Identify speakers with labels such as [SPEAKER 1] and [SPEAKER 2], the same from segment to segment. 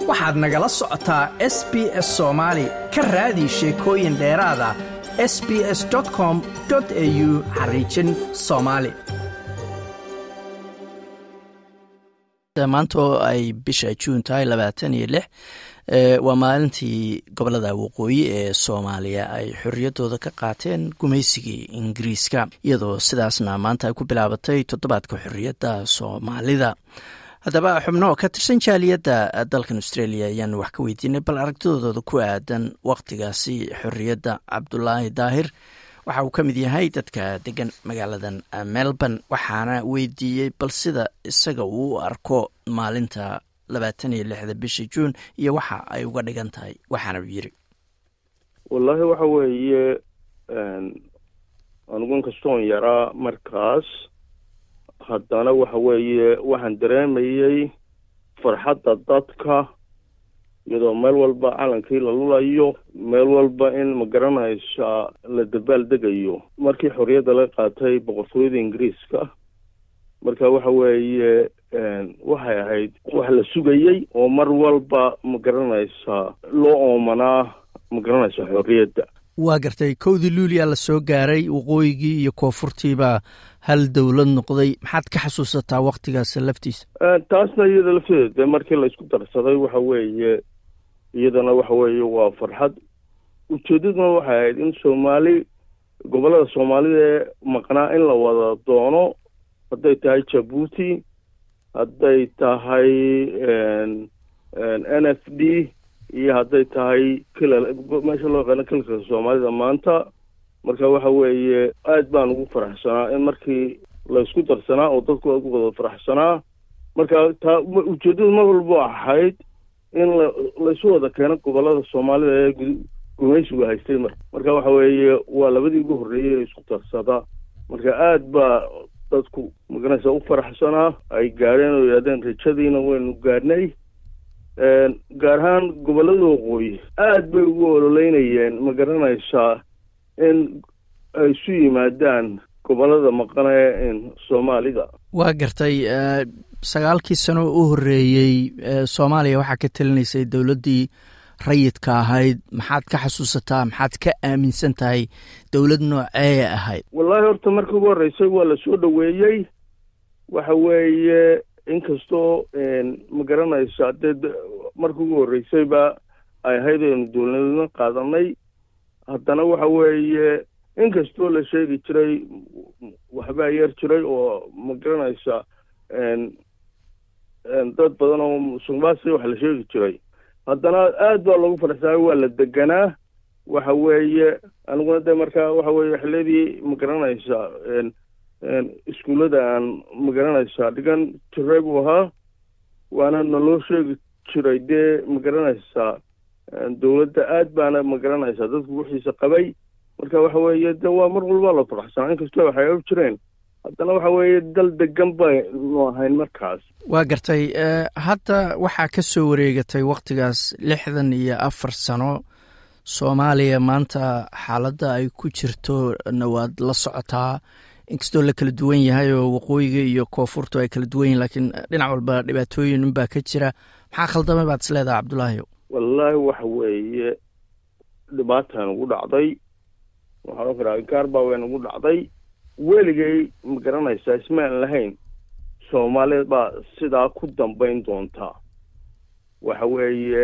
[SPEAKER 1] waxaad nagala socotaa s b s soomaali ka raadi sheekooyin dheeraada s b s com au xariijin soomaali maanta oo ay bisha juun tahay labaatan iyo lix waa maalintii gobolada waqooyi ee soomaaliya ay xorriyaddooda ka qaateen gumaysigii ingiriiska iyadoo sidaasna maanta ay ku bilaabatay toddobaadka xorriyadda soomaalida haddaba xubno ka tirsan jaaliyadda dalkan australia ayaanu wax ka weydiinay bal aragtidooda ku aadan wakhtigaasi xorriyadda cabdulaahi daahir waxa uu ka mid yahay dadka degan magaaladan melbourne waxaana weydiiyey bal sida isaga uu u arko maalinta labaatan iyo lixda bisha juun iyo waxa ay uga dhigan tahay waxaana uu yiri
[SPEAKER 2] wallaahi waxa weeye anigu inkastoon yaraa markaas haddana waxa weeye waxaan dareemayey farxadda dadka iyadoo meel walba calankii la lulayo meel walba in ma garanaysa la dabaal degayo markii xorriyadda laga qaatay boqortooyada ingiriiska marka waxa weeye waxay ahayd wax la sugayey oo mar walba ma garanaysa loo oomanaa ma garanaysa xorriyadda
[SPEAKER 1] waa gartay kowdii luuliyaa la soo gaaray waqooyigii iyo koonfurtiibaa hal dowlad noqday maxaad ka xasuusataa waktigaas laftiisa
[SPEAKER 2] taasna iyada lafteeda dee markii la isku darsaday waxa weeye iyadana waxa weeye waa farxad ujeeddaduna waxay ahayd in soomaali gobollada soomaalida ee maqnaa in la wada doono hadday tahay jabuuti hadday tahay n f d iyo hadday tahay kila meesha loo yaqaano kilka soomaalida maanta marka waxa weeye aad baan ugu faraxsanaa in markii la isku darsanaa oo dadku ugu wada faraxsanaa marka taa ujeeddadu mar walba ahayd in la laisu wada keeno gobollada soomaalida ee gumaysigu haystay mar marka waxa weeye waa labadii ugu horreeyey ee isku darsada marka aad baa dadku maganaysa u faraxsanaa ay gaadheen oo yidhahdeen rajadiina waynu gaadhnay gaar ahaan gobollada waqooyi aad bay ugu ololeynayeen ma garanaysaa in ay isu yimaadaan gobollada maqanee soomaalida
[SPEAKER 1] waa gartay sagaalkii sano u horreeyey soomaaliya waxaa ka talinaysay dowladdii rayidka ahayd maxaad ka xasuusataa maxaad ka aaminsan tahay dowlad noocee ahayd
[SPEAKER 2] wallaahi horta markii ugu horreysay waa la soo dhoweeyey waxa weeye inkastoo ma garanaysa dee markii ugu horreysayba ay ahayd aynu dowladnimo qaadanay haddana waxa weeye inkastoo la sheegi jiray waxbaa yeer jiray oo ma garanaysa dad badan oo musuqmaasi wax la sheegi jiray haddana aad baa loogu faraxsanay waa la deganaa waxa weeye aniguna dee markaa waxa weeye xilladii ma garanaysa iskuullada aan ma garanaysaa dhigan jiray buu ahaa waana naloo sheegi jiray dee ma garanaysaa dowladda aad baana ma garanaysaa dadku wixiisa qabay marka waxa weeye de waa mar walba la faraxsanaa inkastoo waxay og jireen haddana waxa weeye dal degan baynu ahayn markaas
[SPEAKER 1] waa gartay hadda waxaa ka soo wareegatay wakhtigaas lixdan iyo afar sano soomaaliya maanta xaaladda ay ku jirto na waad la socotaa inkastoo la kala duwan yahay oo waqooyiga iyo koonfurtu ay kala duwan yihin lakiin dhinac walba dhibaatooyin unbaa ka jira maxaa khaldamay baad is leedaha cabdullaahi
[SPEAKER 2] wallaahi waxa weeye dhibaataa nagu dhacday waxaan oraa gaar baa way nagu dhacday weligay ma garanaysaa ismaan lahayn soomaalida baa sidaa ku dambayn doontaa waxa weeye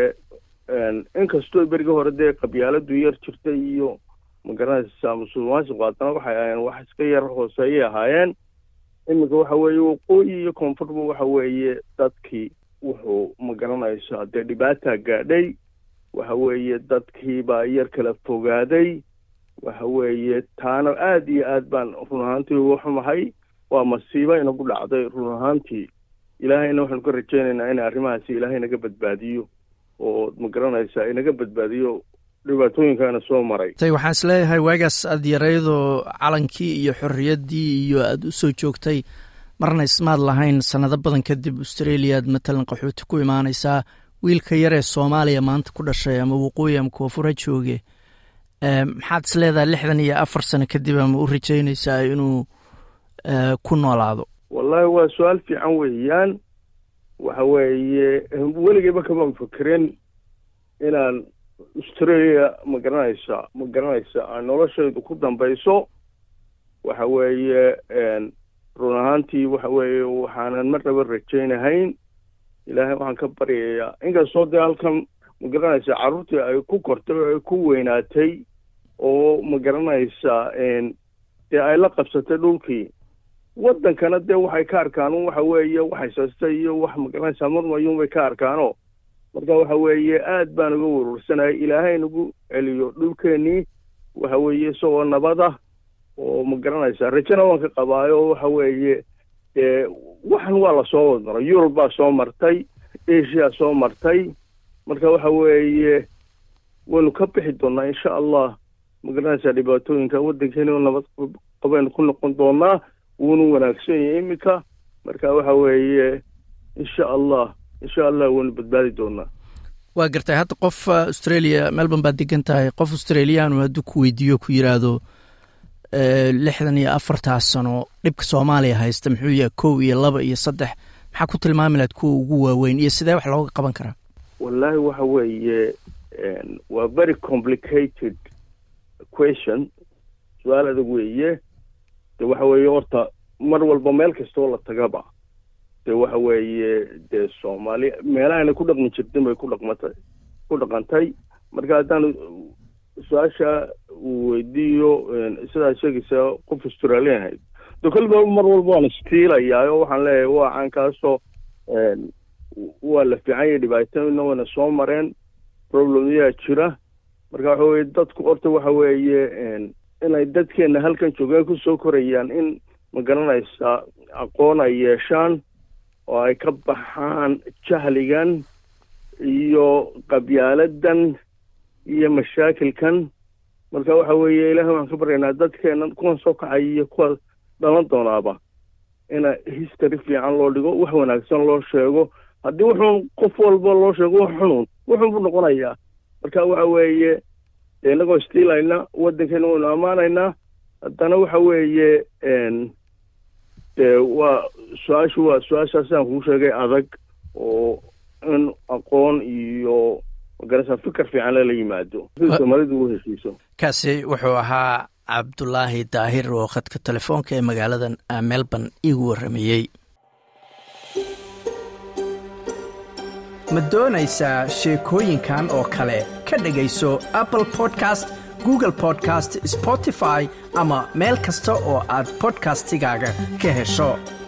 [SPEAKER 2] inkastoo berigi hore dee qabyaaladu yar jirtay iyo ma garanaysaa musulmaansiku haddana waxay ahayeen wax iska yar hooseeyay ahaayeen iminka waxa weeye waqooyi iyo koonfurba waxa weeye dadkii wuxuu ma garanaysaa dee dhibaataa gaadhay waxa weeye dadkiibaa yar kala fogaaday waxa weeye taana aada iyo aad baan run ahaantii uga xumahay waa masiibo inagu dhacday run ahaantii ilaahayna waxaanu ka rajaynaynaa in arrimahaasi ilaahay naga badbaadiyo oo ma garanaysaa inaga badbaadiyo dhibaatooyinkaana soo maray
[SPEAKER 1] waxaan is leeyahay waagaas aad yaraydoo calankii iyo xorriyaddii iyo aada u soo joogtay marna ismaad lahayn sanado badan kadib australia aad matalan qaxooti ku imaanaysaa wiilka yaree soomaaliya maanta ku dhashay ama waqooyi ama koonfur ha jooge maxaad is leedahay lixdan iyo afar sano kadib ama u rajaynaysaa inuu ku noolaado
[SPEAKER 2] wallaahi waa su-aal fiican weeyaan waxa weeye weligayba kamaan fekerin inaan australia ma garanaysa ma garanaysa aan noloshaydu ku dambayso waxa weeye run ahaantii waxa weeye waxaanan marnaba rajaynahayn ilaahay waxaan ka baryayaa inkastoo dee halkan ma garanaysa carruurtii ay ku kortay oo ay ku weynaatay oo ma garanaysa dee ay la qabsatay dhulkii waddankana dee waxay ka arkaan waxa weeye waxaysasta iyo wax ma garanaysa marmayuunbay ka arkaano marka waxa weeye aad baan uga warwarsanayay ilaahay nagu celiyo dhulkeenii waxa weeye isagoo nabada oo ma garanaysaa rajana waan ka qabaayo waxa weeye dee waxan waa lasoo wadmaray yurub baa soo martay asia soo martay marka waxa weeye waynu ka bixi doonaa insha allah ma garanaysaa dhibaatooyinka waddankeeni oo nabad qabaynu ku noqon doonaa wuuna wanaagsan yahay iminka marka waxa weeye insha allah insha allah waynu badbaadi doonaa
[SPEAKER 1] waa gartay hadda qof australia melbourne baad degan tahay qof australiyaanu hadduu ku weydiiyo ku yidhaahdo lixdan iyo afartaas sano dhibka soomaaliya haysta muxuu yahay kow iyo laba iyo saddex maxaa ku tilmaami lahayd kuwa ugu waaweyn iyo sidee wax looga qaban karaa
[SPEAKER 2] wallaahi waxa weeye waa very complicated question su-aal adag weeye de waxa weeye horta mar walba meel kastoo la tagaba de waxa weeye dee soomaali meelahayna ku dhaqmi jirtin bay ku dhaqmatay ku dhaqantay marka haddaan su-aasha uu weydiiyo sidaa sheegaysa qof australian ahayd de kolba mar walba waan istiilayaa oo waxaan leeyahay waa caankaasoo waa la fiican yahay dhibaatooyina wayna soo mareen problemyaa jira marka waxa weye dadku horta waxa weeye inay dadkeena halkan joogaan kusoo korayaan in ma garanaysaa aqoon ay yeeshaan oo ay ka baxaan jahligan iyo qabyaaladan iyo mashaakilkan marka waxa weeye ilahay waxaan ka baryaynaa dadkeena kuwan soo kacay iyo kuwa dhalan doonaaba ina history fiican loo dhigo wax wanaagsan loo sheego haddii wuxuun qof walba loo sheego wax xunuun wuxuun buu noqonayaa marka waxa weeye inagoo istiilayna waddankeena waynu ammaanaynaa haddana waxa weeye dee waa su-aashu waa su-aashaas aan kuu sheegay adag oo in aqoon iyo magarasa fikar fiican lala yimaado sida soomaalidu u heshiiso
[SPEAKER 1] kaasi wuxuu ahaa cabdulaahi daahir oo khadka telefoonka ee magaalada melbourne iigu warramayey ma doonaysaa sheekooyinkan oo kale ka dhegayso apple podcast google podcast spotify ama meel kasta oo aad bodkastigaaga ka hesho